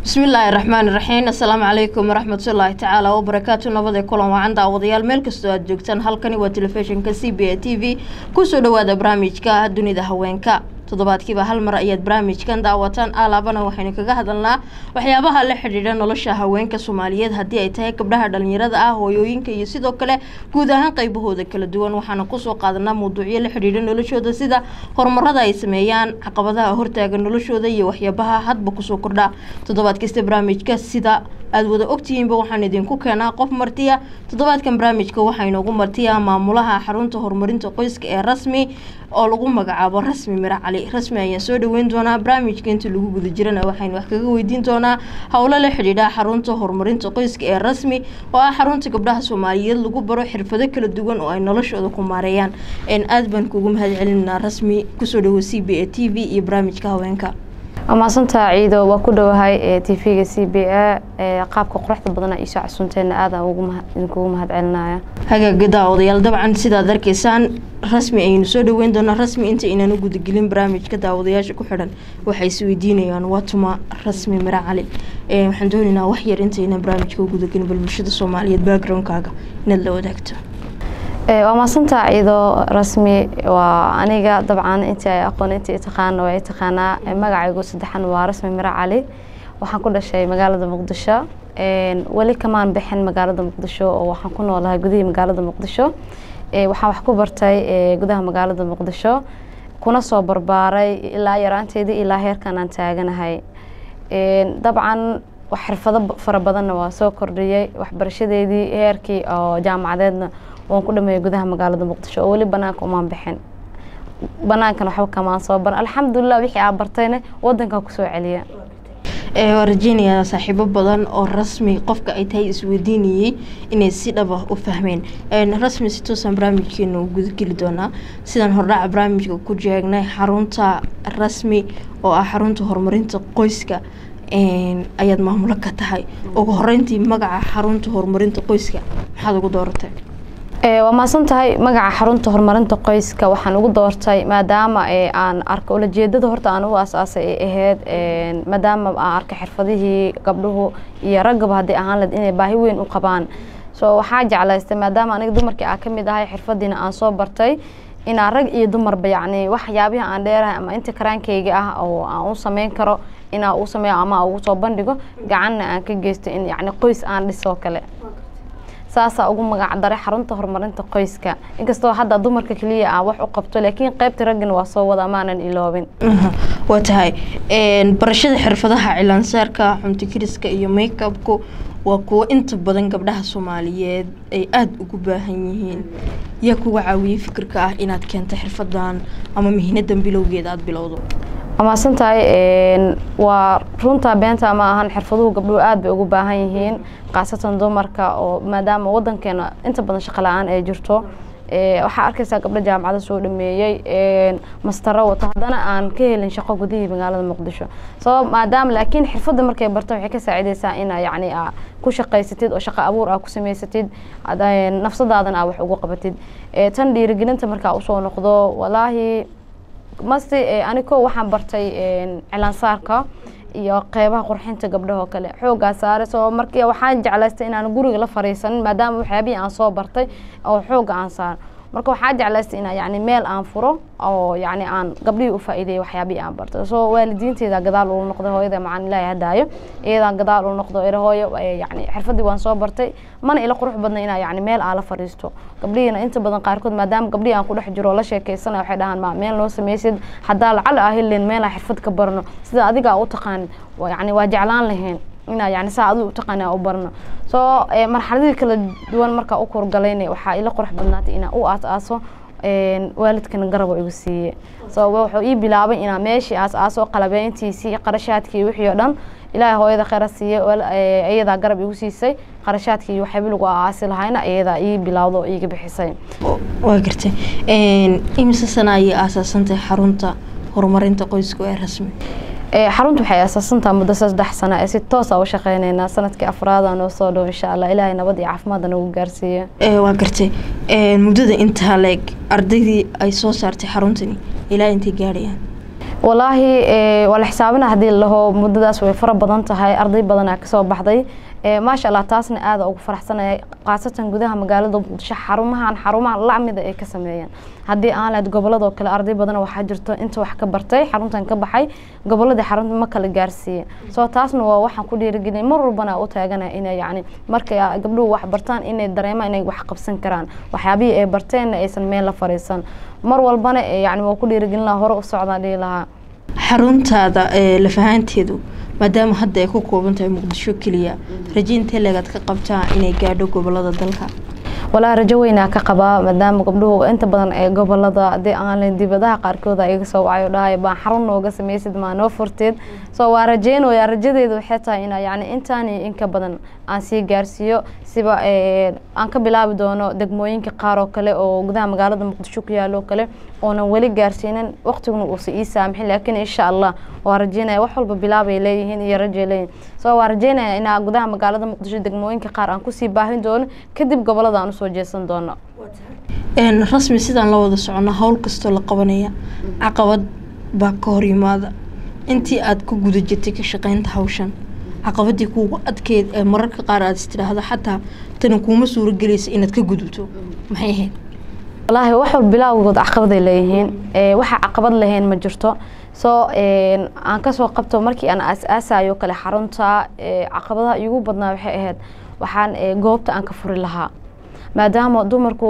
bismillaahi raxmaani raxiim assalaamu calaykum waraxmatullaahi tacaala wabarakaatu nabadee kulan wacan daawadayaal meel kastoo aad joogtaan halkani waa telefishinka c b a t v kusoo dhawaada barnaamijka dunida haweenka toddobaadkiiba hal mar ayaad barnaamijkan daawataan alaabana waxaynu kaga hadalnaa waxyaabaha la xidhiidha nolosha haweenka soomaaliyeed haddii ay tahay gabdhaha dhalinyarada ah hooyooyinka iyo sidoo kale guud ahaan qaybahooda kala duwan waxaana kusoo qaadanaa mawduucyo la xidhiidha noloshooda sida horumarada ay sameeyaan caqabadaha hortaaga noloshooda iyo waxyaabaha hadba kusoo kordha toddobaad kasta barnaamijka sida aada wada ogtihiinba waxaan idinku keenaa qof martiya toddobaadkan barnaamijka waxaa inoogu martiya maamulaha xarunta horumarinta qoyska ee rasmi oo lagu magacaabo rasmi miro cali rasmi ayaan soo dhaweyn doonaa barnaamijka inta lagu guda jirana waxaynu wax kaga weydiin doonaa howlo la xidhiidha xarunta horumarinta qoyska ee rasmi oo ah xarunta gabdhaha soomaaliyeed lagu baro xirfado kala duwan oo ay noloshooda ku maareeyaan aada baan kugu mahad celinaa rasmi kusoo dhawo c b a t v iyo barnaamijka haweenka waa mahadsantaa ciido waa ku dhowahay t v-ga c b a qaabka quruxda badana iisoo casuunteena aada idinkugu mahad celinaya hagaaga daawadayaal dabcan sidaad arkaysaan rasmi ayaynu soo dhaweyn doonaa rasmi inta inaan u gudagelin barnaamijka daawadayaasha ku xidhan waxay is weydiinayaan waa tuma rasmi miro cali waxaan doonaynaa wax yar intaynaan barnaamijka u gudagelin bal bulshada soomaaliyeed backgroundkaaga inaad la wadaagto waa maasantaa ciido rasmi waa aniga dabcan intii ay aqoon intii taqaana waa taqaanaa magacaygu saddexan waa rasmi miro cali waxaan ku dhashay magaalada muqdisho weli kamaan bixin magaalada muqdisho oo waxaan ku noolahay gudihii magaalada muqdisho waxaan wax ku bartay gudaha magaalada muqdisho kuna soo barbaaray ilaa yaraanteedii ilaa heerkan aan taaganahay dabcan xirfado fara badanna waa soo kordhiyey waxbarashadeedii heerkii oo jaamacadeedna waan ku dhameeyay gudaha magaalada muqdisho oo weli banaanka umaan bixin banaankan waxba kamaan soo baran alxamdulilah wixii aa bartayna wadankaa kusoo celiya waa rajeynayaa saaxiibo badan oo rasmi qofka ay tahay isweydiinayey inay si dhaba u fahmeen rasmi si toosan barnaamijkeena u gudageli doonaa sidaan hordhaca barnaamijka ku jeegnay xarunta rasmi oo ah xarunta horumarinta qoyska ayaad maamulo ka tahay ugu horeyntii magaca xarunta horumarinta qoyska maxaad ugu dooratay waa mahadsan tahay magaca xarunta horumarinta qoyska waxaan ugu doortay maadaama aan arka ulajeedada horta aan u asaasay ay ahayd maadaama aan arkay xirfadihii gabdhuhu iyo raggaba haddii ahaan lahed inay baahi weyn u qabaan so waxaa jeclaystay maadaama aniga dumarkii aan kamid ahay xirfadiina aan soo bartay inaan rag iyo dumarba yacni waxyaabihi aan dheerahay ama inta karaankayga ah oo aan u sameyn karo inaa uu sameeyo ama ugu soo bandhigo gacanna aan ka geysto in yacni qoys aan dhisoo kale saasaa ugu magac daray xarunta horumarinta qoyska inkastoo hadda dumarka keliya aan wax u qabto laakiin qaybta raggana waa soo wada maanan iloobin waa tahay barashada xirfadaha cilaansaarka xuntikiriska iyo makeupku waa kuwo inta badan gabdhaha soomaaliyeed ay aada ugu baahan yihiin yaa kuga caawiyey fikirka ah inaad keento xirfadan ama mihnadan bilowgeeda aada bilowdo waa mahadsan tahay waa runtaa beenta ma ahan xirfaduhu gabdhuhu aada bay ugu baahan yihiin khaasatan dumarka oo maadaama wadankeena inta badan shaqo la-aan ay jirto waxaa arkaysaa gabdho jaamacada soo dhameeyey mastaro wato haddana aan ka helin shaqo gudihii magaalada muqdisho sabab maadaama laakiin xirfadda markay barto waxay ka saacidaysaa ina yacni a ku shaqaysatid oo shaqo abuur ah ku samaysatid nafsadaadana aa wax ugu qabatid tan dhiirigelinta markaa usoo noqdo walaahi mase aniko waxaan bartay cilaansaarka iyo qeybaha qurxinta gabdhahoo kale xoogaa saare soo markii waxaan jeclaystay inaan guriga la fariisanin maadaama waxyaabihii aan soo bartay oo xooga aan saaro marka waxaa jeclaystay inaa yani meel aan furo oo yani aan gabdhihii u faa'iideeyay waxyaabihii aan bartay soo waalidiinteeda gadaal uu noqday hooyada macaan ilaahay hadaayo iyadaa gadaal uu noqdo ira hooyo yani xirfadii waan soo bartay mana ila qurux badna inaa yani meel aan la fariisto gabdhihiina inta badan qaarkood maadaama gabdhihii aan ku dhex jiro la sheekeysana waxay dhahaan ma meel noo samaysid haddaa lacal aa helin meel aan xirfad ka barno sida adiga u taqaanid yani waa jeclaan lahayn inaa yani saa adigu utaqaana u barno soo marxaladii kala duwan markaa u kurgalayna waxaa ila qurux badnaatay inaa u aas aaso waalidkana garabo igu siiye so wuxuu ii bilaabay inaa meeshii aas aaso qalabeyntiisii qarashaadkii wixii oo dhan ilaahay hooyada kheyra siiye iyadaa garab igu siisay qarashaadkii iyo waxyaaba lagu aasi lahayna iyadaa ii bilawdo oo iiga bixisay waa gartay imise sana ayay aasaasantahay xarunta horumarinta qoyska ee rasmi xaruntu waxay asaasantaha muddo saddex sano ee si toosa u shaqeyneynaa sanadkii afraada noo soo dhow insha allah ilaahay nabad iyo caafimaadda nagu gaarsiiya waa gartay muddada intaa leeg ardaydii ay soo saartay xaruntani ilaa intay gaadhayaan walaahi waa la xisaabina haddii laho muddadaas way fara badan tahay arday badanaa kasoo baxday maasha allah taasna aada ugu faraxsanaya khaasatan gudaha magaalada muqdisho xarumahan xarumaha lacmida ay ka sameeyeen haddii aan lahayd goboladoo kale arday badan waxaa jirto inta wax ka bartay xaruntan ka baxay goboladii xarunta ma kala gaarsiiye soo taasna waa waxaan ku dhiirigelin mar walbana u taaganaya inay yacni markay gabdhuhu wax bartaan inay dareemaan inay wax qabsan karaan waxyaabihii ay barteenna aysan meel la fariisan mar walbana yani waa ku dhiirigelin lahaa hore u socdaan dhihi lahaa xaruntaada lafahaanteedu maadaama hadda ay ku kooban tahay muqdisho keliya rajaintee leegaad ka qabtaa inay gaadho gobolada dalka walaa rajo weynaa ka qabaa maadaama gabdhuhu inta badan ee gobolada hadii aan dibadaha qaarkooda iga soo wacayo dhahay baan xarun nooga sameysid maa noo furteed soo waa rajeynaya rajadeedu waxay tahay ina yani intaani inka badan aan sii gaarsiiyo siba aan ka bilaabi doono degmooyinka qaar oo kale oo gudaha magaalada muqdisho ku yaalo kale oonan weli gaarsiinin waqtiguna uusa ii saamixin laakiin insha allah waa rajeynaya wax walba bilaabay leeyihiin iyo rajay leeyihin soo waa rajeynaya inaa gudaha magaalada muqdisho degmooyinka qaar aan kusii baahin doono kadib gobolada aan usoo jeesan doono rasmi sidaan la wada socono howl kastoo la qabanaya caqabad baa ka hor yimaada intii aad ku guda jirtay ka shaqeynta hawshan caqabadii kuugu adkeyd ee mararka qaar aad istidhaahdo xataa tani kuuma suuragelaysa inaad ka gudubto maxay ahayd walaahi wax walba bilaawgood caqabaday leeyihiin waxa caqabad lahayn ma jirto soo aan kasoo qabto markii aan aas-aasayo kale xarunta caqabadaha iigu badnaa waxay ahayd waxaan goobta aan ka furi lahaa maadaama dumarku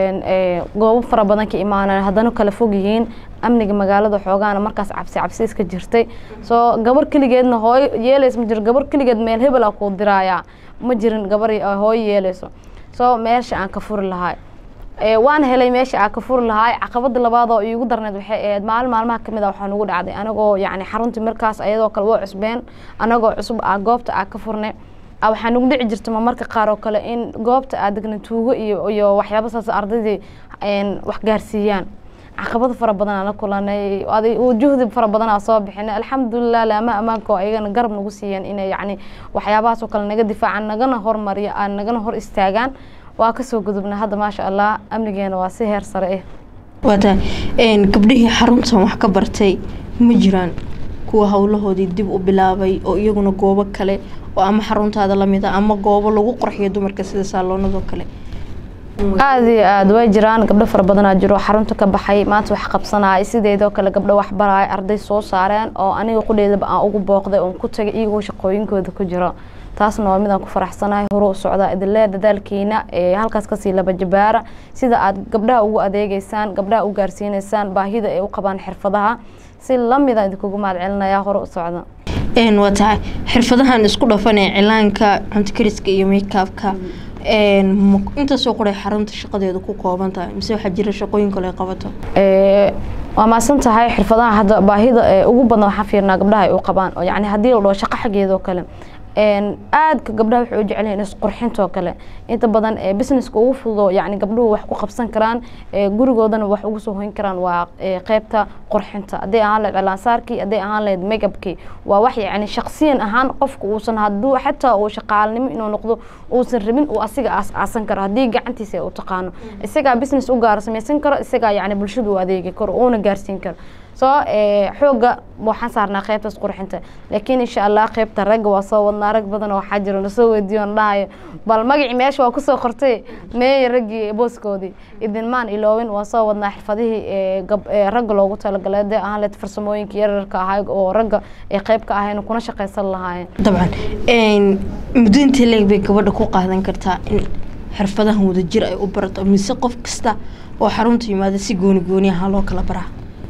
goobo fara badan ka imaanaan haddana kala fog yihiin amniga magaalada xoogaana markaas cabsi cabsi iska jirtay soo gabar keligeedna hooyo yeelays ma jiro gabar keligeed meel hebel a kuu diraayaa ma jirin gabar hooyo yeelayso soo meesha aan ka furi lahaa waan helay meesha aan ka furi lahaa caqabada labaad oo iigu darneed waxay ahayd maalin maalmaha kamid a waxaa nugu dhacday anagoo yacni xaruntii markaas ayadoo kale waa cusbeen anagoo cusub ah goobta aan ka furnay waxaa nagu dhici jirta marmarka qaar oo kale in goobta aad degna tuugo iyo iyo waxyaaba saas ardaydii wax gaarsiiyaan caqabado fara badan aan la kulanay juhdi fara badan aan soo bixinay alxamdulilah laama ammaanka oo ayagana garab nagu siiyeen inay yacni waxyaabahaas oo kale naga difaacaan nagana hormariyo aan nagana hor istaagaan waa kasoo gudubna hadda maasha allah amnigeena waa si heer sare ah waata gabdhihii xaruntan wax ka bartay ma jiraan kuwa howlahoodii dib u bilaabay oo iyaguna goobo kale oo ama xaruntaada lamid a ama goobo lagu qorxiyo dumarka sida saaloonadoo kale aada iyo aada way jiraan gabdho fara badanaa jiro xarunta ka baxay maanta wax qabsanaya sideedoo kale gabdho wax baraya arday soo saareen oo aniga qudheedaba aan ugu booqday oon ku tagay iyagoo shaqooyinkooda ku jiro taasna waa midaan ku faraxsanahay hore u socdaa idinlee dadaalkiina ee halkaas kasii laba jabaara sida aad gabdhaha ugu adeegeysaan gabdhaha u gaarsiineysaan baahida ay u qabaan xirfadaha si lamida idinkugu mahad celinaya hore u socda waa tahay xirfadahan isku dhafanee cilaanka cuntakariska iyo makeabka intaasoo qoray xarunta shaqadeeda ku kooban tahay mise waxaa jira shaqooyin kale ay qabato waa maasan tahay xirfadaha hadda baahida ugu badan waxaan fiirnaa gabdhaha ay u qabaan oo yani haddii la dhaho shaqo xaggeeda oo kale aadka gabdhaha waxay u jecel yihiin isqurxintoo kale inta badan businesska ugu fududo yani gabdhuhu wax ku qabsan karaan gurigoodana wax ugu soo hoyn karaan waa qeybta qurxinta hadday ahaan lahayd cilaansaarkii hadday ahaan lahayd makeupkii waa wax yani shaqsiyan ahaan qofka uusan haduu xataa uu shaqaalnimo inuu noqdo uusan rabin uu asiga aas-aasan karo haddii gacantiisa u taqaano isagaa business u gaaro samaysan karo isagaa yani bulshada u adeegi karo uuna gaarsiin karo soo xooga waxaan saarnaa qeybtaas qurxinta laakiin insha allah qeybta ragga waa soo wadnaa rag badan waxaa jiro nasoo weydiiyo na dhahayo bal magacii meesha waa kusoo qortay meeye raggii booskoodii idinmaan iloowin waa soo wadnaa xirfadihii ragga loogu talagalay hadee ahaan leed farsamooyinka yararka ahay oo ragga ay qeyb ka ahayn kuna shaqaysan lahaayeen dabcan muddo intee leeg bay gabadha ku qaadan kartaa in xirfadahan wadajir ay u barato mise qof kasta oo xarunta yimaada si gooni gooni ahaa loo kala baraa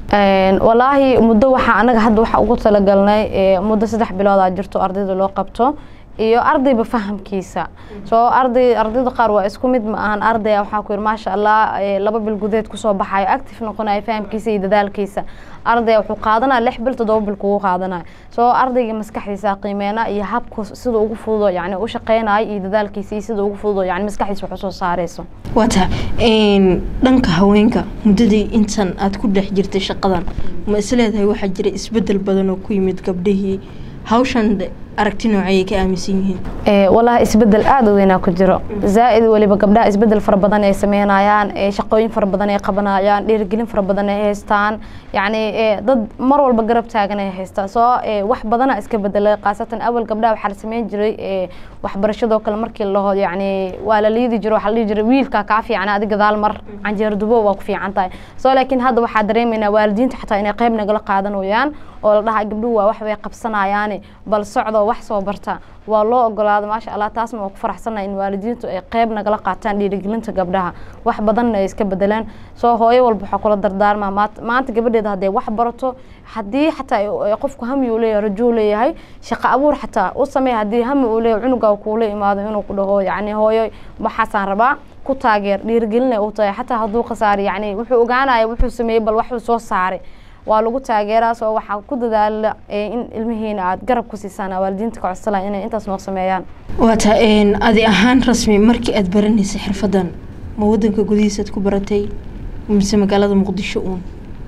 walaahi muddo waxaa anaga hadda waxaa ugu talagalnay muddo saddex biloodaa jirto ardayda loo qabto iyo ardayba fahamkiisa soo arday ardayda qaar waa isku mid ma ahan ardaya waxaa ku yidhi maasha allah laba bil gudeed kusoo baxayo active noqonayo fahamkiisa iyo dadaalkiisa ardaya wuxuu qaadanaya lix bil toddoba bil kugu qaadanaya soo ardayga maskaxdiisa qiimeena iyo habku sida ugu fududo yani u shaqeynayo iyo dadaalkiisa iyo sida ugu fududo yani maskaxdiisa wax usoo saareyso waata dhanka haweenka muddadii intan aad ku dhex jirtay shaqadan ma isleedahay waxaa jira isbedel badan oo ku yimid gabdhihii hawshan aragti noocayay ka aaminsan yihiin walahi isbedel aada u weynaa ku jiro zaa-id weliba gabdhaha isbedel fara badan ay sameynayaan shaqooyin fara badan ay qabanayaan dhiirigelin fara badan ay haystaan yacni dad mar walba garab taagan ay haystaan soo wax badana iska bedelay khaasatan awal gabdhaha waxaa la sameyn jiray waxbarashadoo kale markii laho yacni waa la liidi jiro waxaa la dhihi jiray wiilka kaa fiican adi gadaal mar canjeer dubo waa ku fiican tahay soo laakiin hadda waxaa dareemaynaa waalidiinta xataa inay qayb nagala qaadanayaan oo la dhahaa gabdhuhu waa wax bay qabsanayaane bal socdoo wax soo barta waa loo ogolaada maasha allah taasna waa ku faraxsannaha in waalidiintu ay qayb nagala qaataan dhiirigelinta gabdhaha wax badanna ay iska bedelaan soo hooyo walba waxaa kula dardaarmaa maanta gabadheeda hadday wax barato haddii xataa qofku hami uu leeyahay rajuu leeyahay shaqo abuur xataa u sameey haddii hami uu leeyahay cunugaa kuula imaado inuu ku dhaho yacni hooyo waxaasaan rabaa ku taageer dhiirigelinay u tahay xataa hadduu khasaari yacni wuxuu ogaanaya wuxuu sameeyey bal waxuu soo saaray waa lagu taageeraa soo waxaa ku dadaala in ilmihiina aada garab ku siisaan waalidiinta ka codsala inay intaas noo sameeyaan waata adi ahaan rasmi markii aada baranaysay xirfadan ma wadanka gudihiisaad ku baratay mise magaalada muqdisho uun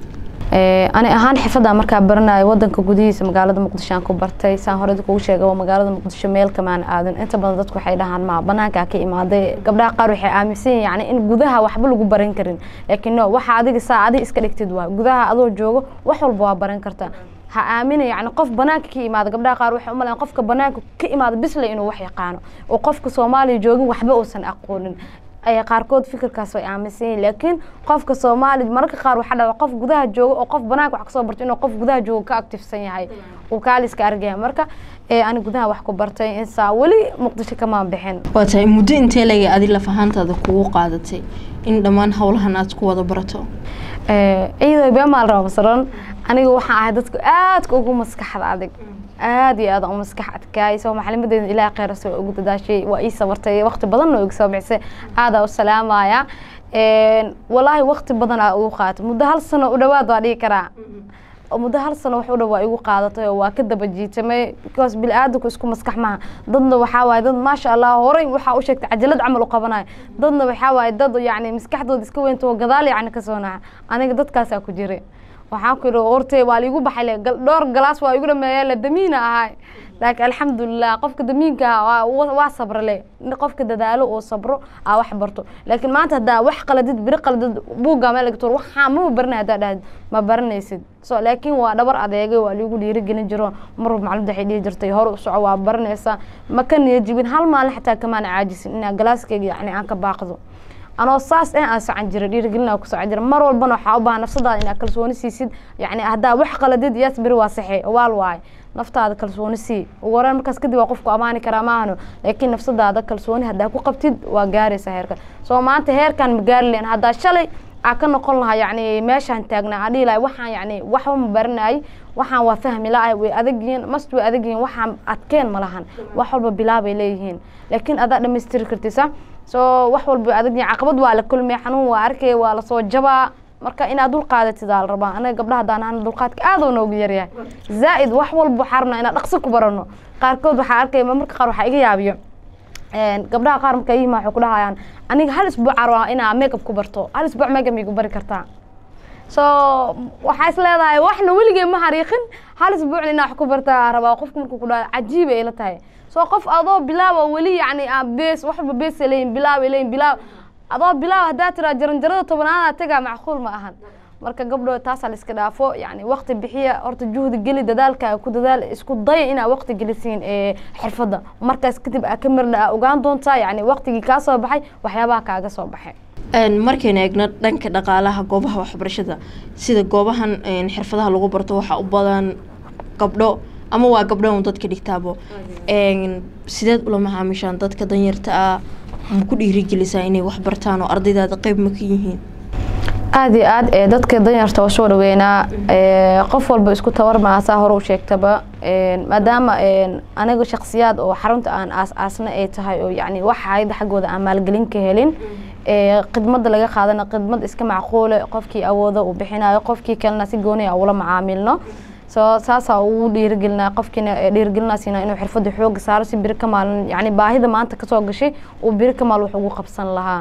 ani ahaan xirfadda markaa baranayo wadanka gudihiisa magaalada muqdisho aan ku bartay saan horey kugu sheega waa magaalada muqdisho meel kamaan aadan inta badan dadku waxay dhahaan ma banaankaa ka imaaday gabdhaha qaar waxay aaminsan yihin yani in gudaha waxba lagu baran karin laakiin no waxa adiga saa adiga iska dhigtid waa gudaha adoo joogo wax walba waa baran kartaa ha aamina yani qof banaanka ka imaada gabdhaha qaar waxay umalayan qofka banaanka ka imaada bisle inuu wax yaqaano oo qofka soomaaliya joogin waxba uusan aqoonin ay qaarkood fikirkaas way aaminsan yihin laakiin qofka soomaali mararka qaar waxaa dhaca qof gudaha jooga oo qof banaanka wax kasoo barto inuu qof gudaha jooga ka actifsan yahay uu kaaliska argaya marka ani gudaha wax ku bartay insaa weli muqdisho kamaan bixin waa tahay muddo intee lega adi laf ahaantaada kugu qaadatay in dhammaan howlahan aad ku wada barato ciido beemaal raba masalan aniga waxaan ahay dadka aadka ugu maskaxda adag aada iyo aada u maskax adkaay soo macalimadeeda ilaah kheyras waa ugu dadaashay waa ii sabartay waqti badanna iga soo bixisay aadaa u salaamaya walaahi waqti badan aa ugu qaatay muddo hal sano u dhawaad waa dhigi karaa muddo hal sano wax u dhow waa igu qaadatay oo waa ka daba jiitamay because bili-aadanku isku maskax maha dadna waxaa waaye dad maasha allah horey waxaa u sheegtay cajalad camal u qabanayo dadna waxaa waaye dad yacni maskaxdooda iska weynta oo gadaal yacni kasoo naca aniga dadkaasaa ku jiray waxaan ku yidhi hortay waa liigu baxay le dhowr galaas waa igu dhameeya le damiina ahay laakiin alxamdulilah qofka damiinka ah waa sabra le qofka dadaalo oo sabro aa wax barto laakiin maanta haddaa wax qaladid biri qaladid buugga meel dhigto waxaa ma baranay haddaa dhahid ma baranaysid so laakiin waa dhabar adeegay waa liigu dhiirigelin jiro marwab macalumad waxay dhihi jirtay hore u soco waa baranaysaa ma ka niyajibin hal maalin xataa kamaan caajisin inaa galaaskeyga yacni aan ka baaqdo anoo saas eh aan socan jira dhiirigelina ku socon jira mar walbana waxaa u baahan nafsadaada inaad kalsooni siisid yacni haddaa wax qaladid yaas beri waa saxe waal waaye naftaada kalsooni sii ugu horeen markaas kadib waa qofku amaani karaa maahano laakiin nafsadaada kalsooni haddaa ku qabtid waa gaaraysa heerkan soo maanta heerkan ma gaari leen haddaa shalay aa ka noqon lahaa yacni meeshaan taagnaa aan dhihi lahay waxaan yacni waxba ma baranayay waxaan waa fahmi la-ay way adag yihiin mast way adag yihiin waxaan adkeen ma lahan wax walba bilaabay leeyihiin laakiin adaa dhammaystiri kartisa soo wax walba way adag yihiin caqabad waa la kulmay xanuun waa arkay waa lasoo jabaa marka inaad dul qaadatid aa la rabaa anaga gabdhaha haddaan ahana dulqaadka aad oo noogu yaryahay zaa'id wax walba waxaa rabnaa inaan dhaqso ku barano qaarkood waxaa arkay marka qaar waxaa iga yaabiyo gabdhaha qaar marka yihiin waxay ku dhahayaan aniga hal isbuuc rabaa inaa makeup ku barto hal isbuuc makeup igu bari kartaa so waxaa is leedahay waxna weligee ma hariiqin hal isbuucna inaa wax ku bartaa rabaa qofka markuu ku dhaha cajiib ay la tahay so qof adoo bilaaba weli yacni bees wax walba beesa leeyihin bilaab ay leeyihin bilaab adoo bilaab haddaa tiraa jaranjarada tobanaada tagaa macquul ma ahan marka gabdho taasaa la iska dhaafo yani waqti bixiya horta juhdi geli dadaalka ku dadaal isku daya inaa waqti gelisiin xirfadda markaas kadib aa ka mirdha aa ogaan doontaa yani waqtigii kaa soo baxay waxyaabaha kaaga soo baxay markaynu eegno dhanka dhaqaalaha goobaha waxbarashada sida goobahan xirfadaha lagu barto waxaa u badan gabdho ama waa gabdho un dadka dhigtaabo sideed ula macaamishaan dadka danyarta ah ma ku dhiirigelisaa inay wax bartaan oo ardaydaada qeyb ma ka yihiin aada iyo aad ee dadka danyarta waa soo dhaweynaa qof walba isku tabar maasaa hore u sheegtaba maadaama aniga shaksiyaad oo xarunta aan aas-aasna ay tahay oo yani wax hayada xaggooda aan maalgelin ka helin khidmada laga qaadana khidmad iska macquule qofkii awooda uu bixinayo qofkii kalena si gooni a ula macaamilno so saasaa ugu dhiirigelinaa qofkiina dhiirigelinaasina inuu xirfadda xooga saaro si biri ka maalin yani baahida maanta kasoo gashay uu biri ka maal wax ugu qabsan lahaa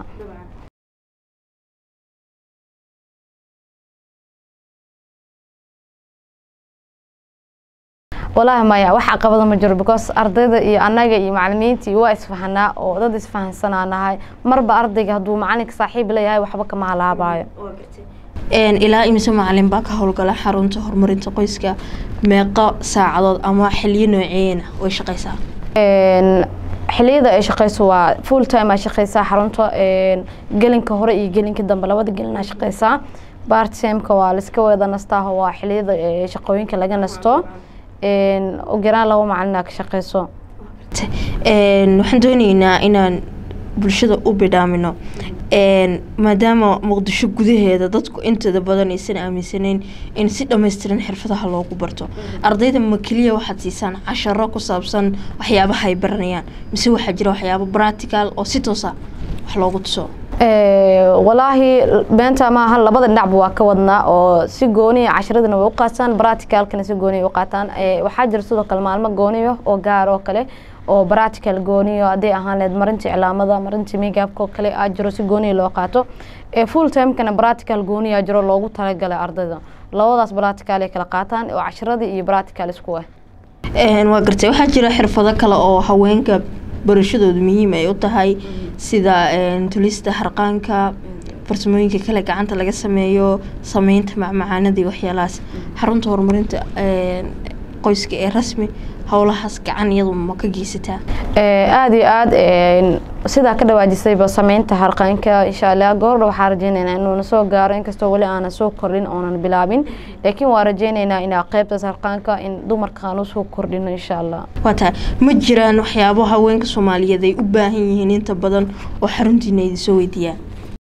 walaahi maya wax caqabada ma jiro because ardayda iyo annaga iyo macalimiintii waa isfahanaa oo dad isfahansanaa nahay marba ardayga hadduu macalinka saaxiib leeyahay waxba kama halaabayo ilaa imise macalin baa ka howlgala xarunta horumarinta qoyska meeqo saacadood ama xiliyo nooceena way shaqeysaa xiliyada ay shaqeyso waa full time aa shaqeysaa xarunta gelinka hore iyo gelinka dambe labada gelin aa shaqeysaa part timeka waa laiska wada nastaa waa xiliyada shaqooyinka laga nasto ugu yaraan laba macalin aa ka shaqeyso waxaan dooneynaa inaan bulshada u bidhaamino maadaama muqdisho gudaheeda dadku inteeda badan aysan aaminsaneyn in si dhammaystiran xirfadaha loogu barto ardayda ma keliya waxaad siisaan casharo ku saabsan waxyaabaha ay baranayaan mise waxaa jira waxyaabo practical oo si toosa wax loogu tuso walaahi beenta maaha labada dhinacba waa ka wadnaa oo si gooniya casharadana way u qaataan practicalkana si gooniya u qaataan waxaa jira sidoo kale maalmo gooniyo oo gaar oo kale oo practical gooniyo hadday ahaan leed marinta iclaamada marinta migaabka oo kale aa jiro si gooniya loo qaato full timekana practical gooniya jiro loogu talagalay ardayda labadaas practical ay kala qaataan oo casharadii iyo practical isku ah waa gartay waxaa jira xirfado kale oo haweenka barashadoodu muhiim ay u tahay sida tulista harqaanka farsamooyinka kale gacanta laga sameeyo sameynta macmacaanadii waxyaalahaas xarunta horumarinta qoyska ee rasmi howlahaas gacan iyadu ma ka geysataa aada iyo aada sidaa ka dhawaajisayba sameynta harqaanka insha allah goordha waxaa rajeyneynaa inuuna soo gaaro inkastoo weli aanan soo kordhin oonan bilaabin laakiin waa rajeyneynaa inaa qeybtaas harqaanka in dumarka aan usoo kordhino insha allah waa tahay ma jiraan waxyaabo haweenka soomaaliyeed ay u baahan yihiin inta badan oo xaruntiina idinsoo weydiiyaan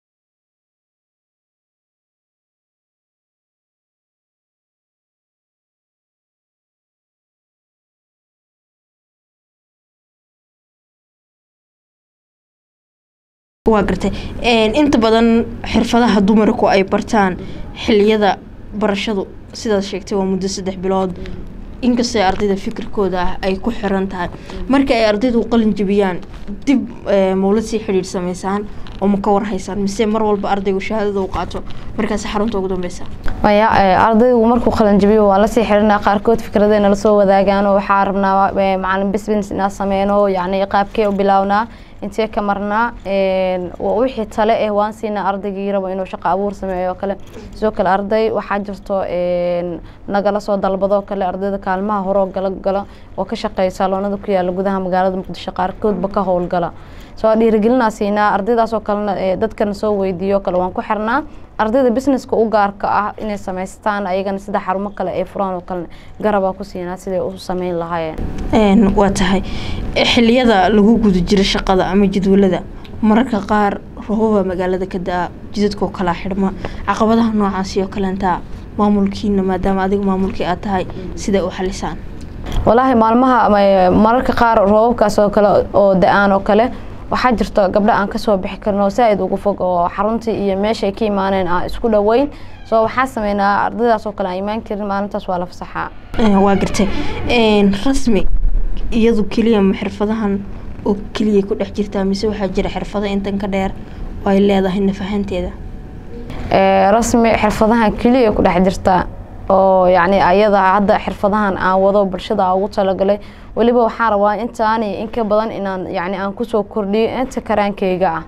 waa gartay inta badan xirfadaha dumarku ay bartaan xiliyada barashadu sidaad sheegtay waa muddo saddex bilood inkastoo ardayda fikirkooda ah ay ku xiran tahay marka ay ardaydu qalin jebiyaan dib mawlad sii xidhiidh sameysaan oo ma ka warhaysaan mise mar walba ardaygu shahaadada u qaato markaas xarunta ugu dambeysa maya ardaygu markuu qalanjabiyo waa lasii xidhinaa qaarkood fikradayna lasoo wadaagaan oo waxaa rabnaa macalin business inaa sameyno yacni qaabkee u bilawnaa intee ka marnaa wixii tale eh waan siinaa ardaygii rabo inuu shaqo abuur sameeyo oo kale sidoo kale arday waxaa jirto nagala soo dalbadoo kale ardayda kaalmaha horoo gala gala oo ka shaqeeya saaloonada ku yaala gudaha magaalada muqdisho qaarkoodba ka howlgala soo dhiirigelinaa siinaa ardaydaasoo kalena dadkana soo weydiiyo kale waan ku xirnaa ardayda businesska u gaarka ah inay samaystaan ayagana sida xarumo kale ay furaan oo kale garabaa ku siinaa siday u sameyn lahaayeen waa tahay xiliyada lagu guda jiro shaqada ama jadwalada mararka qaar roobaba magaalada ka da-a jidadkoo kalaa xidhma caqabadaha noocaasi oo kaleentaa maamulkiina maadaama adiga maamulkii aad tahay siday u xalisaan walaahi maalmaha mararka qaar roobabkaas oo kale oo da-aan oo kale waxaa jirta gabdho aan kasoo bixi karin oo saa-id ugu fog oo xaruntii iyo meeshaay ka imaaneen aan isku dhoweyn soo waxaa sameynaa ardaydaas oo kale aan imaan karin maalintaas waa la fasaxaa waa gartay rasmi iyadu keliya ma xirfadahan oo keliya ku dhex jirtaa mise waxaa jira xirfado intan ka dheer oo ay leedahay nafahanteeda rasmi xirfadahan keliya ku dhex jirtaa oo yacni ayada hadda xirfadahan aan wado bulshada ugu talagalay weliba waxaan rabaa intaani in ka badan inaan yacni aan kusoo kordhiyo inta karaankeyga ah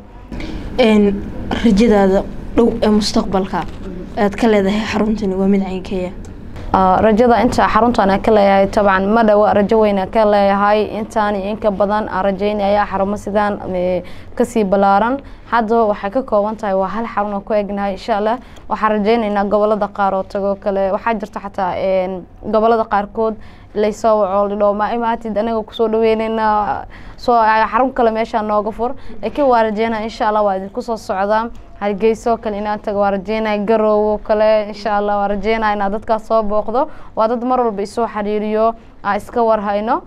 rajadaada dhow ee mustaqbalka aad ka leedahay xaruntani waa mid caynkeeya rajada inta xaruntan aan ka leeyahay tabcan ma dhawa rajo weyn aan ka leeyahay intaani inka badan aan rajeynaya xarumo sidaan kasii balaaran hadda waxay ka kooban tahay waa hal xarun oo ku egnahay insha allah waxaan rajeyneynaa gobolada qaar oo tago kale waxaa jirta xataa gobolada qaarkood laysoo waco lidho ma imaatid anaga kusoo dhaweyneynaa soo xarun kale meeshaa nooga fur laakiin waa rajeynaa insha allah waa idinku soo socdaa hargeyso kale inaan tago waa rajeynaya garoowo kale insha allah waa rajeynaya inaa dadkaas soo booqdo waa dad mar walba isoo xiriiriyo aan iska warhayno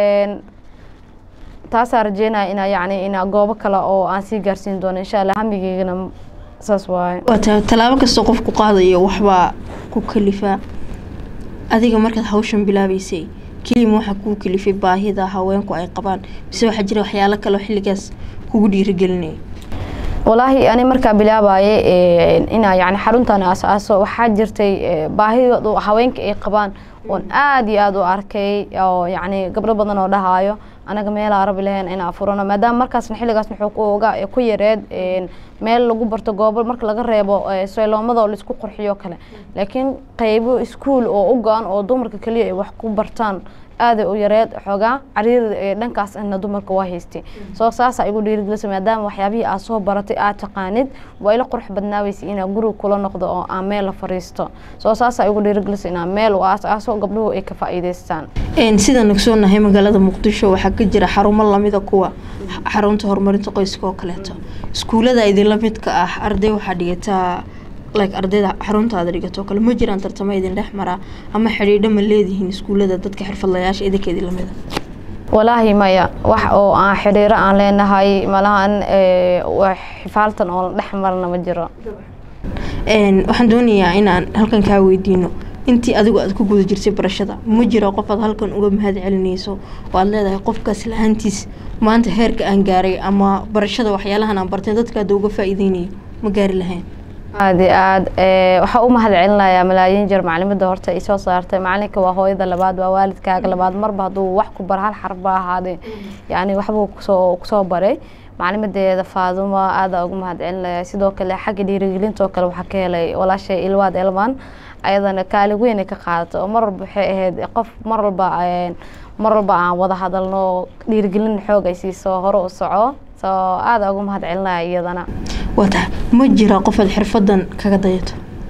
taasaa rajeynaya inaa yacni inaa goobo kale oo aan sii gaarsiin doono insha allah hamigeygana saas waaye waa tahay tallaabo kastoo qofku qaadayo waxbaa ku kalifaa adiga markaad hawshan bilaabeysay kelima waxaa kuu kalifay baahida haweenku ay qabaan mise waxaa jira waxyaalo kale oo xilligaas kugu dhiirigelinaya walaahi ani markaa bilaabaye inaa yani xaruntan aasaaso waxaa jirtay baahidoodu haweenka ay qabaan oon aada iyo aada u arkay oo yacni gabdho badan oo dhahaayo anaga meelaa rabi lahayn inaa furano maadaama markaasna xilligaasna wuxuu ku oga ku yareed meel lagu barto goobo marka laga reebo sayloomada oo laisku qurxiyo kale laakiin qeybo iskuol oo u go-an oo dumarka keliya ay wax ku bartaan aaday u yareed xoogaa cariiri dhankaas ina dumarka waa haystay soo saasa igu dhiirigelisa maadaama waxyaabihii aad soo baratay aad taqaanid waa ila qurux badnaaweysa inaa guriga kula noqdo oo aan meel la fariisto soo saasa igu dhiirigelisa inaa meel u aas-aaso gabdhuhu ay ka faa'iideystaan sidaan ogsoonahay magaalada muqdisho waxaa ka jira xarumo lamida kuwa xarunta horumarinta qoyska oo kaleeto iskuulada idinla midka ah arday waxaa dhigataa like ardayda xaruntaada dhigato kale ma jiraan tartamo idin dhex maraa ama xidhiidho ma leedihiin iskuulada dadka xirfadlayaasha idinka idin lamida walaahi maya wax oo aan xidhiiro aan leenahay malahan xifaaltan oo dhex marna ma jiro waxaan doonayaa inaan halkan kaa weydiino intii adigu aad ku guda jirtay barashada ma jiro qof aad halkan uga mahad celinayso oo aad leedahay qofkaas la-aantiis maanta heerka aan gaaray ama barashada waxyaalahan aan bartay dadka hadda uga faa-iideynayo ma gaari lahayn aada iyo aada waxaa u mahad celinayaa malaayiin jeer macalimada horta ay soo saartay macalinka waa hooyada labaad waa waalidkaaga labaad marba hadduu wax ku bar hal xarf ba ahaadee yacni waxbuu kusoo kusoo baray macalimadeeda faaduma aada ugu mahad celinaya sidoo kale xagga dhiirigelintoo kale waxaa ka helay walaashay ilwaad elman ayadana kaali weyn ay ka qaadato oo mar walba waxay ahayd qof mar walba mar walba aan wada hadalno dhiirigelin xoog ay siiso hore u soco soo aada ugu mahad celinaya iyadana waa tahay ma jira qofaad xirfadan kaga dayato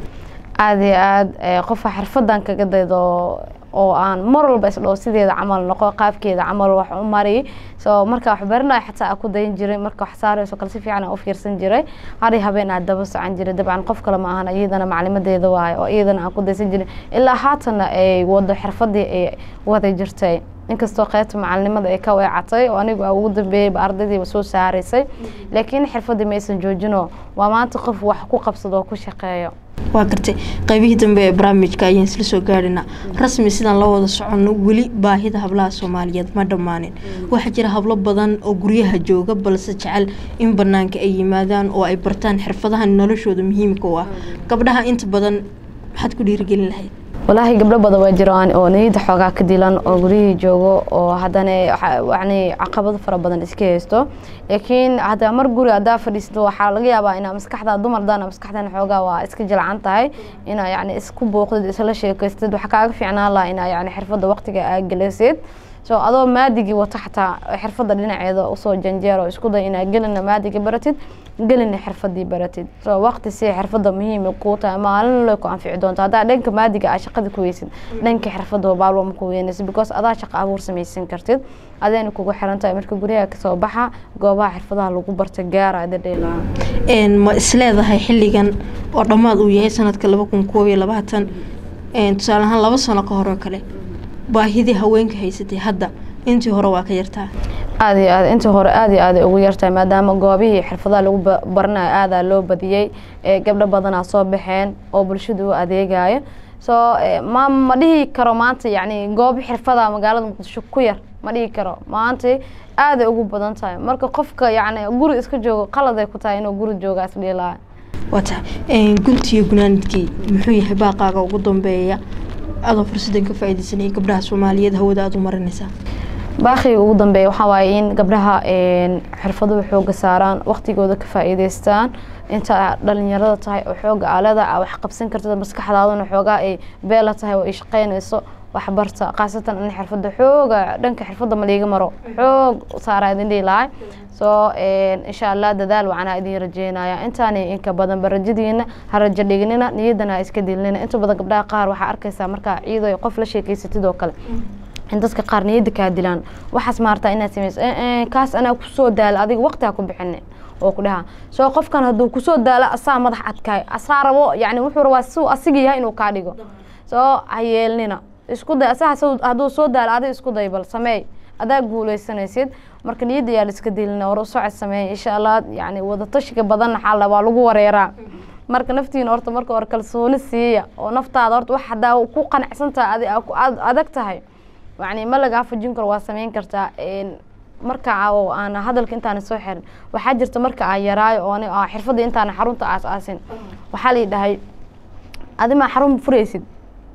aada iyo aada qofa xirfadan kaga daydo oo aan mar walba isdhow sideeda camal noqo qaabkeeda camal wax u mari soo marka wax baranayo xataa aan ku dayan jiray marka wax saarayso kale si fiican aan u fiirsan jiray hari habeen aan daba socon jiray dabcan qof kale ma ahan iyadana maclimadeeda waayo oo iyadana aan ku daysan jiray ilaa haatana ay wado xirfadii ay wada jirtay inkastoo qaybta macalinimada ay ka weecatay oo anigu ugu dambeeyeyba ardaydiiba soo saaraysay laakiin xirfadii maysan joojino waa maanta qof wax ku qabsado oo ku shaqeeyo waa gartay qaybihii dambe ee barnaamijka ayaan isla soo gaadhinaa rasmi sidaan la wada soconno weli baahida hablaha soomaaliyeed ma dhammaanin waxaa jira hablo badan oo guryaha jooga balse jecel in banaanka ay yimaadaan oo ay bartaan xirfadahan noloshooda muhiimka u ah gabdhaha inta badan maxaad ku dhiirigelin lahayd walaahi gabdho badan waa jiraan oo niyada xoogaa ka dilan oo guryihii joogo oo haddana yani caqabado fara badan iska haysto laakiin hadda mar guri haddaa fadhiisto waxaa laga yaabaa inaa maskaxda dumardaana maskaxdana xoogaa waa iska jilcan tahay inaa yani isku booqdid isla sheekaystid waxaa kaaga fiicnaan lahaa inaa yani xirfadda waqtiga aa gelisid so adoo maadigii wata xataa xirfadda dhinaceeda usoo janjeero isku day inaa gelina maadigii baratid gelina xirfadii baratid so waqti si xirfadda muhiima kuu tahay maalin lay ku anfici doonto haddaa dhanka maadiga aa shaqada ku weysid dhanka xirfadda baalwa ma ku weynaysa because adaa shaqo abuur samaysan kartid adeena kugu xiran tahay marka guryaha kasoo baxa goobaha xirfadaha lagu barta gaara ada dheelaa ma isleedahay xilligan oo dhammaad uu yahay sanadka laba kun koob iyo labaatan tusaale ahaan laba sano ka hore oo kale baahidii haweenka haysatay hadda intii hore waa ka yartaa aada iyo aad intii hore aada iyo aada ugu yartahay maadaama goobihii xirfadaha lagu baranayo aadaa loo badiyey gabdho badanaa soo baxeen oo bulshada u adeegayo soo ma ma dhihi karo maanta yacni goobo xirfada magaalada muqdisho ku yar ma dhihi karo maanta aaday ugu badan tahay marka qofka yacni guri iska joogo qaladay ku tahay inuu guri jooga isdhiilaayo waa tahay guntiyo gunaanidkii muxuu yahay baaqaaga ugu dambeeya adoo fursadan ka faa-ideysanaya gabdhaha soomaaliyeed hawada aada u marinaysaa baaqiga ugu dambeeya waxaa waaye in gabdhaha xirfaduhu xooga saaraan waqtigooda ka faa-iideystaan inta dhalinyarada tahay oo xooga aalada a wax qabsan kartid maskaxdaaduna xoogaa ay beela tahay oo ay shaqeynayso waxbarta khaasatan in xirfadda xooga dhanka xirfadda maliiga maro xoog saaraa idin dhihi lahay soo insha allah dadaal wacanaa idin rajeynaya intaani inka badan barajadiina ha rajo dhignina niyadana ha iska dilnina inta badan gabdhaha qaar waxaa arkaysaa markaa ciido qof la sheekeysatid oo kale in dadka qaar niyadda kaa dilaan waxaas maartaa inaad sameyso kaas anaa kusoo daala adiga waqti ha ku bixinin oo ku dhaha soo qofkan hadduu kusoo daalo asaa madax adkaay asaa rabo yani wuxuu rabaa siuu asiga yahay inuu kaa dhigo soo ha yeelnina isku day asaga hadduu soo daalo adiga isku day bal sameey adaa guuleysanaysid marka niyadda yaa la iska dilina war u socod sameey insha allah yani wadatashiga badanna xaala waa lagu wareeraa marka naftiina horta marka hore kalsooni siiya oo naftaada horta wax haddaa ku qanacsan tahay adi adag tahay yani ma lagaa fujin karo waa sameyn kartaa marka aan hadalka intaana soo xirin waxaa jirta marka aan yaraayo oo xirfadda intaana xarunta aas aasin waxaa la dhahay adimaa xarun furaysid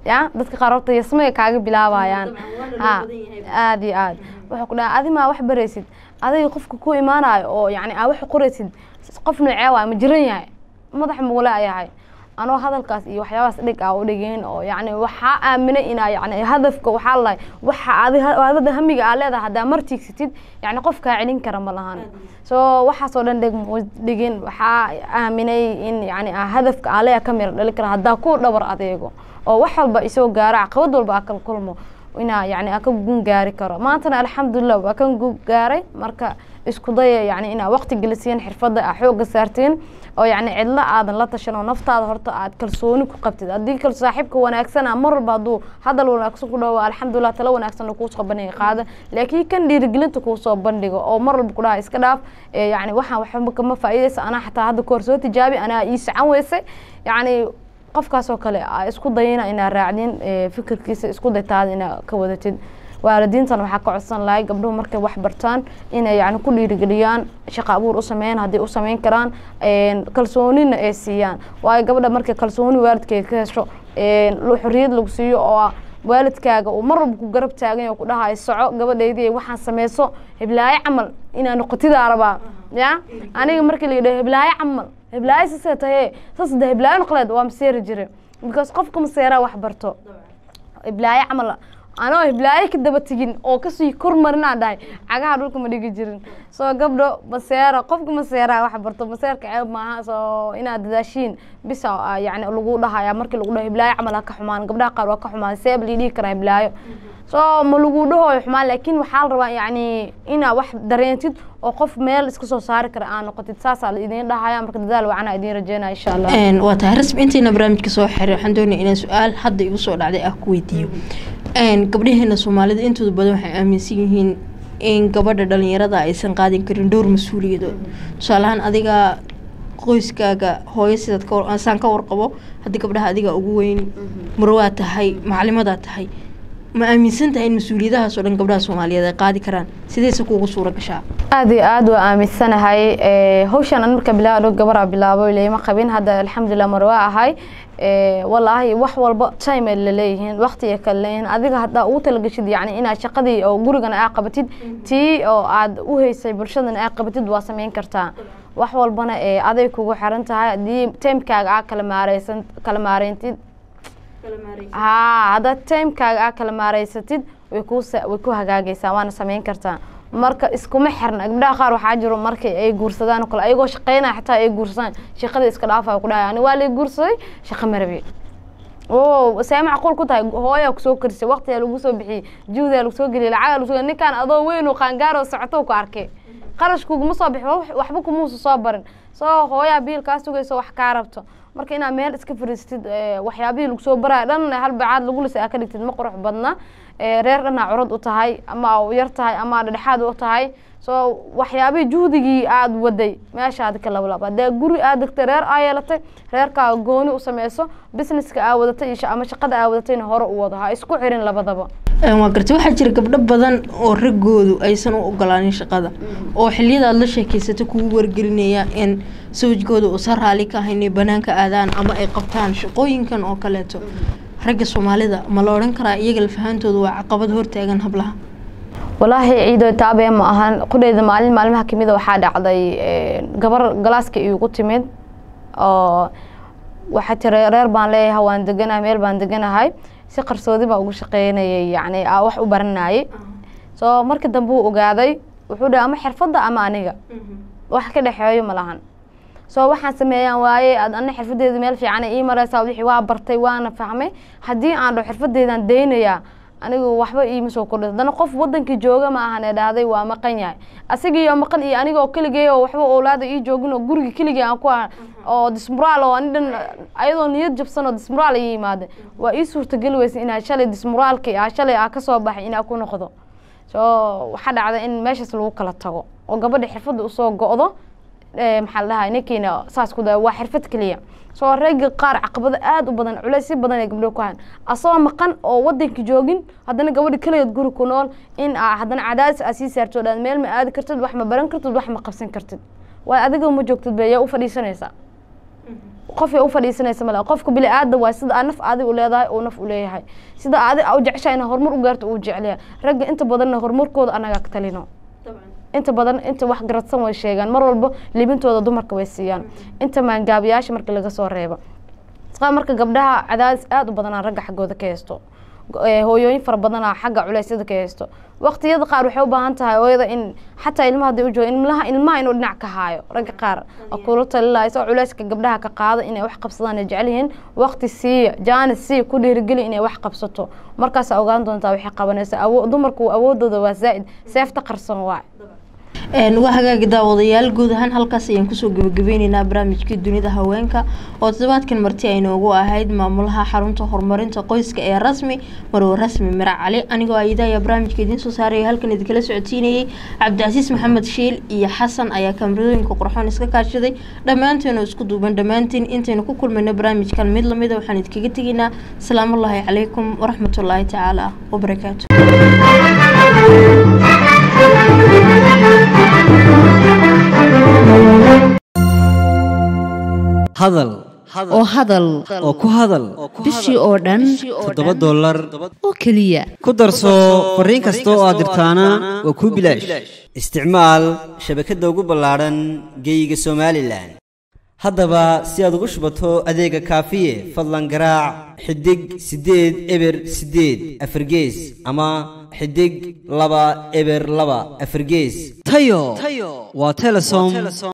ya dadka qaar horta yasmay kaaga bilaabayaan ha aada iyo aad wuxuu ku dhaha adi maa wax baraysid adiga qofka ku imaanayo oo yani aa wax qoraysid qof noocee waay ma jiran yahay madax muule ayahay anoo hadalkaas iyo waxyaabahaas dhig aa u dhigeen oo yani waxaa aaminay inaa yani hadafka waxaa lahay waxa adi hadada hamiga aa leedahay haddaa martiigsatid yani qof kaa celin kara ma lahan so waxaasoo dhan dheg mu dhigin waxaa aaminay in yani aa hadafka aa leeyahay ka mira dhali kara haddaa ku dhabar adeego oo wax walba isoo gaaro caqabad walba aa kala kulmo inaa yani aa ka gun gaari karo maantana alxamdulilah waa kan gun gaaray marka isku daya yani inaa waqti gelisiin xirfadda aa xooga saartiin oo yani cidlo aadan la tashan oo naftaada horta aad kalsooni ku qabtid haddii kal saaxiibka wanaagsana mar walba hadduu hadal wanaagsan ku dhawo alxamdulilah talo wanaagsan kuu soo bandhiga qaada laakiin kan dhiirigelinta kuu soo bandhigo oo mar walba ku dhaha iska dhaaf yani waxaan waxba kama faa'iidaysa anaa xataa hadda kahor soo tijaabi anaa ii sacan weysay yani qofkaasoo kale isku dayina inaa raacdin fikirkiisa isku daytaada inaa ka wadatid waalidiintan waxaa ka codsan lahay gabdhuhu markay wax bartaan inay yani ku dhiirigeliyaan shaqo abuur u sameeyaan haddii u sameyn karaan kalsoonina ay siiyaan waayo gabadha markay kalsooni waalidkeeda ka hesho xorriyad lagu siiyo oo waalidkaaga uu mar walba ku garab taagan oo ku dhahayo soco gabadhaydii waxaan sameyso hiblaayo camal inaa noqotidaa rabaa ya aniga markii la yidhaho hiblaayo camal hiblaayo sasee tahe sas de hiblaayo noqleed waa maseeri jire because qofka maseeraa wax barto hiblaayo camal anoo hiblaayo ka daba tegin oo kasii kormarinaa dhahay cagaha dhulka ma dhigi jirin soo gabdho maseera qofka maseera wax barto maseerka ceeb maaha soo inaad dadaashiin bisa yani lagu dhahaya markii lagu dhaho hiblaayo camal ha ka xumaan gabdhaha qaar waa ka xumaan seeb lii dhihi karaa hiblaayo soo ma lagu dhahoyo xumaan laakiin waxaa la rabaa yani inaa wax dareentid oo qof meel iska soo saari kara aa noqotid saasaa la idiin dhahaya marka dadaal wacana idiin rajeynaya insha allah waa tahay rasmi intiina barnaamijka soo xiray waxaan doonaya inaan su-aal hadda igu soo dhacday ah ku weydiiyo gabdhaheena soomaalida intooda badan waxay aaminsan yihiin in gabadha dhalinyarada aysan qaadin karin dhowr mas-uuliyadood tusaalahaan adiga qoyskaaga hooyo sidaad kasaan ka warqabo haddii gabdhaha adiga ugu weyn marwaa tahay macalimadaa tahay ma aaminsan tahay in mas-uuliyadahaasoo dhan gabdhaha soomaaliyeed ay qaadi karaan sideyse kuugu suura gashaa aada iyo aada waa aaminsanahay hawshaan an marka bilaabo gabaraa bilaabo lama qabin hadda alxamdulilah marwaa ahay walaahi wax walba time ay laleeyihiin waqti ay kala leeyihiin adiga haddaa ugu talagashid yani inaad shaqadii oo gurigan aa qabatid tii oo aad u haysay bulshadan aa qabatid waa sameyn kartaa wax walbana aday kugu xiran tahay haddii timekaaga aa kala maareysan kala maareyntid haa haddaad timekaaga aa kala maareysatid way ku way ku hagaagaysaa waana sameyn kartaa marka iskuma xirna gabdhaha qaar waxaa jiro markay ay guursadaan oo kale ayagoo shaqeynaya xataa ay guursadaan shaqada iska dhaafa ku dhahay ani waa lay guursaday shaqa marabi o see macquul ku tahay hooyaa kusoo karisay waqtiyaa lagu soo bixiyey juhdaa lagu soo geliyay lacagaa lagu soo ninkaan adoo weyn oo qaangaaroo socoto ku arkay qarashkuguma soo bixi waxba kumuusa soo barin soo hooyaa biil kaa sugayso wax kaa rabto marka inaad meel iska fariistid waxyaabihii lagu soo baraya dhan hal bacaad lagu lisa aa ka dhigtid ma qurux badna reer dhanaa curad u tahay ama yar tahay ama dhedhexaad u tahay soo waxyaabihii juhdigii aada waday meeshaad ka lablab haddee guri aad degtay reer aa yeelatay reerkaa gooni u sameyso businesska aa wadatay ama shaqada aa wadatayna hore u wado ha isku xirin labadaba waa gartay waxaa jira gabdho badan oo raggoodu aysan u ogolaanin shaqada oo xiliyada aad la sheekeysata kugu wargelinaya in sawjkooda uusan raali ka ahayn inay banaanka aadaan ama ay qabtaan shaqooyinkan oo kaleeto ragga soomaalida ma la odhan karaa iyaga lafahantooda waa caqabad hortaagan hablaha walaahi ciido taabee ma ahan qudheyda maalin maalmaha kamida waxaa dhacday gabar galaaska iigu timid oo waxaa tiri reer baan leeyahay waan deganahay meel baan deganahay si qarsoodi baa ugu shaqeynayay yani aa wax u baranayay soo markii dambe uu ogaaday wuxuu dhahay ama xirfadda ama aniga wax ka dhexeeyo ma lahan soo waxaan sameeyaan waaye ad ana xirfadeeda meel fiican ii mareysaa wixii waa bartay waana fahmay haddii aan dho xirfadeedaan daynayaa anigu waxba iima soo kordhay haddana qof wadankii jooga ma ahan ee dhahday waa maqan yahay asigiiyo maqan iyo aniga oo keligay oo waxba oolaada ii joogin oo guriga keligay aan ku ah oo dismuraal oo ani dhan ayadoo niyad jabsan oo dismuraal ii yimaada waa ii suurtageli weysa inaa shalay dismuraalkii ah shalay aa kasoo baxay inaa ku noqdo soo waxaa dhacda in meeshaas lagu kala tago oo gabadha xirfadda usoo go-do maxaa la dhahay ninkiina saas ku da waa xirfad keliya soo ragga qaar caqabado aada u badan culeysyo badan ay gabdho ku hayan asagoo maqan oo wadanka joogin haddana gabadha keligeed guri ku nool in aa haddana cadaadis aa sii saarto dhaan meel ma aadi kartid wax ma baran kartid wax ma qabsan kartid waay adiga ma joogtid be yaa u fadhiisanaysaa qof u fadhiisanaysa male qofka bili aada waay sida aa naf adig u leedahay uu naf u leeyahay sida adig u jeceshahay ina horumar u gaarto uu jecelyahay ragga inta badanna horumarkooda anaga ka talino inta badan inta wax garadsan way sheegaan mar walba libintooda dumarka way siiyaan inta maangaabiyaasha marka laga soo reebo marka gabdhaha cadaadis aada u badanaa ragga xaggooda ka haysto hooyooyin fara badanaa xagga culeysyada ka haysto waqtiyada qaar waxay u baahan tahay hooyada in xataa ilmaha hadii u joogo ilmaha ilmaha inuu dhinac ka haayo ragga qaar kula talilaa isagoo culeyska gabdhaha ka qaada inay wax qabsadaan ay jecel yihiin waqti siiya jaanis siiya ku dhiirigeli inay wax qabsato markaasaa ogaan doontaa waxay qabanaysaa dumarku awoodooda waa zaa'id seefta qarsan waay waa hagaagi daawadayaal guud ahaan halkaas ayaan kusoo gebagabeyneynaa barnaamijkii dunida haweenka oo toddobaadkan marti ay noogu ahayd maamulaha xarunta horumarinta qoyska ee rasmi marwo rasmi mirac cali anigoo ayida ayaa barnaamijka idiin soo saaraya halkan idinkala socodsiinayay cabdicasiis maxamed shiil iyo xasan ayaa kaamirooyinka qurxoon iska kaashaday dhammaanteenu isku duuban dhammaantiin intaynu ku kulmayno barnaamijkan mid lamida waxaan idinkaga tegaynaa asalaamullaahi calaykum waraxmatullaahi tacaala wabarakaatu hadal oo hadal oo ku hadal bishii oo dhan toddoba dollar oo keliya ku darso fariin kasta oo aad dirtaana waa kuu bilaash isticmaal shabakadda ugu ballaadhan geeyiga somalilan haddaba si aad ugu shubato adeega kaafiye fadlan garaac xidig siddeed eber siddeed afargees ama xidig laba eber laba afargees tayo waa telesom